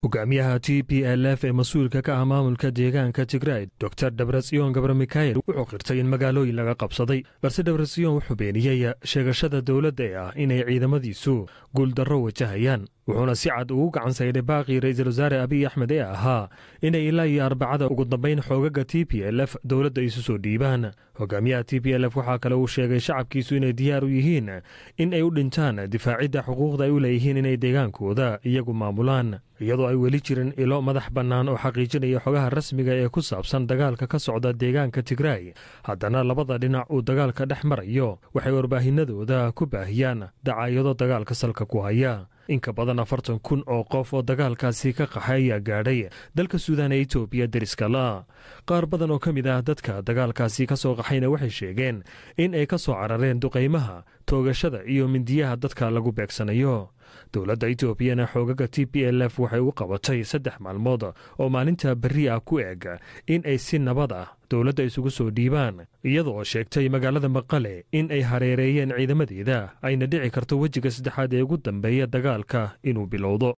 hogaamiyaha t p l f ee mas-uulka ka ah maamulka deegaanka tigrayd dor debretsion gabre mikhael wuxuu qirtay in magaalooyin laga qabsaday balse debretsion wuxuu beeniyey sheegashada dowladda ee ah inay ciidamadiisu guuldarro wajahayaan wuxuuna si cad ugu gacan sayday baaqii ra'iisul wasaare abiy axmed ee ahaa inay ilaa iyo arbacada ugu dambayn xoogaga t p l f dowladda isu soo dhiibaan hogaamiyaha t p l f waxaa kale uu sheegay shacabkiisu inay diyaar u yihiin in ay u dhintaan difaacidda xuquuqda ay u leeyihiin inay deegaankooda iyagu maamulaan iyadoo ay weli jirin ilo madax bannaan oo xaqiijinaya xogaha rasmiga ee ku saabsan dagaalka ka socda deegaanka tigraay haddana labada dhinac uu dagaalka dhex marayo waxay warbaahinadooda ku baahiyaan dacaayado dagaalka salka ku haya inka badan afartan kun oo qof oo dagaalkaasi ka qaxay ayaa gaadhay dalka suudaan ee etoobiya deriska la qaar badan oo ka mid ah dadka dagaalkaasi ka soo qaxayna waxay sheegeen in ay ka soo carareen duqaymaha toogashada iyo mindiyaha dadka lagu beegsanayo dowladda etoobiyana xoogaga t p l f waxay u qabatay saddex maalmood oo maalinta berri ah ku eg in ay si nabad ah dowladda isugu soo dhiibaan iyadoo sheegtay magaalada maqale in ay hareereeyeen ciidamadeeda ayna dhici karto wejiga saddexaad ee ugu dambeeya dagaalka inuu bilowdo